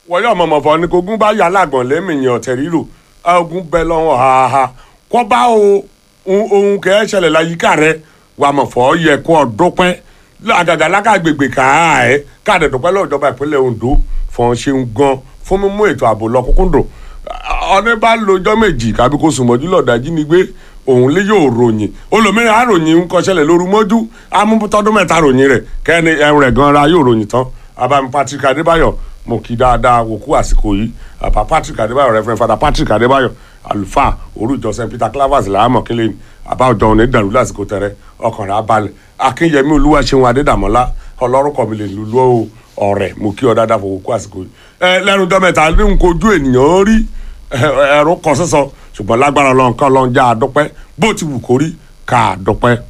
wọ́n yọ̀ mọ̀mọ́ fọ́ ni kogun bá yà lágbọ̀n lẹ́mìyàn ọ̀tẹ̀ ríro ogun bẹ lọ́wọ́ haha kọ́ bá o ohun kẹ́ ẹ́ ṣẹlẹ̀ láyìíká rẹ wà mọ̀ fọ́ yẹ kó ọ dúpẹ́ àgàgà lákàgbègbè káà ẹ́ káàdẹ̀ dúpẹ́ lọ́wọ́ ìjọba ìpínlẹ̀ Ondo fọ́n ṣeun gan fún mímú ètò ààbò lọ kúkúndùn ọdún bá lọ́jọ́ méjì kábí kó sùn mọ́jú lọ́ọ̀dá jínigbé òun lé yóò ròyìn olómìnira àròyìn ń kọsẹ̀lẹ̀ lóru mọ́jú amútọ́dún mẹ́ta ròyìn rẹ̀ kẹ́ni ẹ̀rùn rẹ̀ gan ra yóò ròyìn tán abami Patrick Adébáyọ̀ mo kí dáadáa wò kú àsìkò yìí àbá Patrick Adébáyọ̀ Reverend Father Patrick Adébáyọ̀ àlùfáà orújọ St Peter Clavers làámọ̀ kílẹ̀ ní àbá ọjọ́ òní dàrú lásìkò tẹ̀rẹ̀ ọkàn rẹ̀ abalẹ̀ Akínyẹmí Olúwaṣeun Adédàmọ́lá ọlọ́rùkọ mi lè lulú ọ̀rẹ́ mo kí ọ dáadáa fò wò kú àsìkò yìí ẹ lẹ́nu dọ́mẹ́ta ní nkojú ènìyàn rí ẹ̀rù kan sísọ ṣùgbọ́n lágbára ọlọ́run kan ọlọ́run já a dúpẹ́ bó ti wù kó rí ká a dúpẹ́.